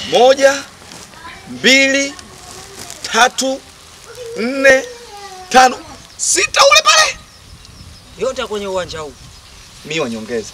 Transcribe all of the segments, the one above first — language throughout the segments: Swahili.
Moja, mbili, tatu, nne, tano, sita ule pale. Yote kwenye uwanja huu. Mimi wanyongeza.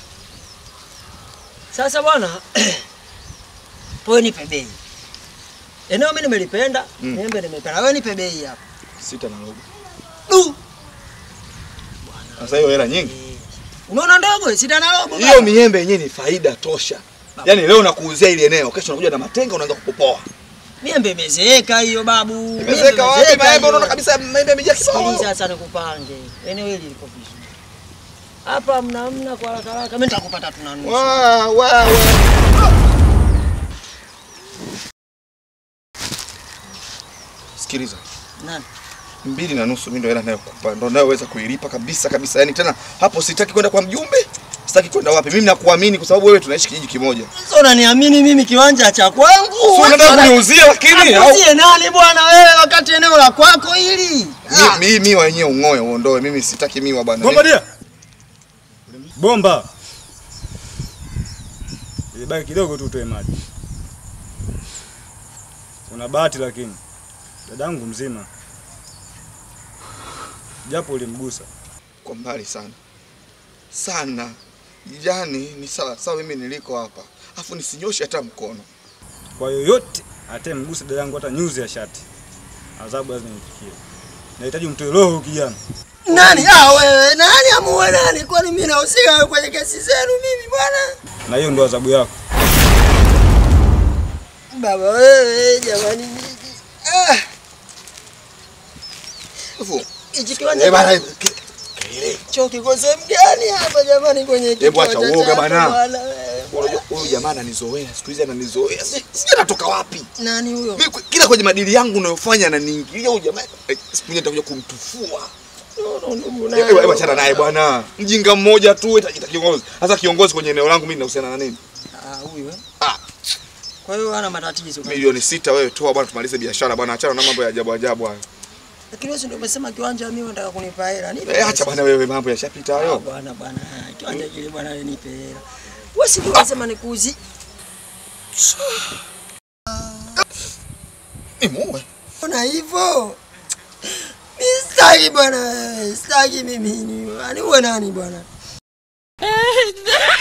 Sasa bwana, wewe nipe bei. Eneo mimi nimelipenda, Mm. niembe nimependa. Wewe nipe bei hapa. Sita na robo. Du. Sasa hiyo hela nyingi. Eh, Unaona ndogo, sita na robo. Hiyo baba. miembe yenyewe ni faida tosha. Yaani leo nakuuzia ile eneo, kesho unakuja na matenga unaanza kupopoa. Miembe imezeeka hiyo babu. Imezeka wapi imezeeka maembe? hiyo. Unaona kabisa maembe yamejaa kibao. Sikiliza sasa nikupange. Eneo hili liko vizuri. Hapa mna mna kwa haraka haraka. Mimi nitakupata tuna nusu. Wa wa wa. Sikiliza. Nani? mbili na nusu mimi ndo hela nayokupa, ndo nayoweza kuilipa kabisa kabisa. Yani tena hapo sitaki kwenda kwa mjumbe, sitaki kwenda wapi. Mimi nakuamini kwa sababu wewe tunaishi kijiji kimoja. Sasa unaniamini mimi kiwanja cha kwangu? Si unataka kuniuzia lakini au Akuzie nani bwana wewe wakati eneo la kwako hili? Ah. mimi miwa wenyewe ung'oe uondoe. Mimi sitaki miwa bwana. Bomba dia. Bomba. Ilibaki kidogo tu utoe maji. Una bahati lakini. Dadangu mzima. Japo ulimgusa. Kwa mbali sana sana, yani ni sawa sawa mimi niliko hapa, afu nisinyoshe hata mkono. Kwa yoyote atemgusa dadangu hata nyuzi ya shati. Adhabu lazima imfikie. Nahitaji umtoe roho huyu kijana. Nani? Ah wewe, nani amuwe nani? Kwani mimi nahusika kwenye kesi zenu mimi bwana? Na hiyo ndo adhabu yako. Baba wewe, jamani mimi. Ah, Afu hichi kiwanja eh bana, ke- kelele. cho kiko sehemu gani hapa jamani kwenye Hebu acha kiwanja uoga chako bana. wewe? Unajua huyu jamaa ananizoea siku hizi, ananizoea Si- sijui anatoka wapi. Nani huyo? Mimi kwe- kila kwenye madili yangu unayofanya ananiingilia huyu jamaa. Eh, Siku nyingine nitakuja kumtufua. No, no, ndugu Eh, nani? Hebu achana naye bwana. Mjinga mmoja tu itaita kiongozi. Sasa kiongozi kwenye eneo langu mimi ninahusiana na nini? Ah, huyu eh. Ah. Kwa hiyo hana matatizo. Milioni sita wewe toa bwana, tumalize biashara bwana, achana na mambo ya ajabu ajabu hayo. Lakini wewe ndio umesema kiwanja mimi unataka kunipa hela. Nipe Eh, acha bwana wewe, mambo yashapita Ah, hayo. bwana bwana, kiwanja kile bwana nipe hela. Wewe si ndio unasema nikuuzi? Nimuue. Ona hivyo. Mimi sitaki bwana, sitaki mimi ni. Ani uwe nani bwana?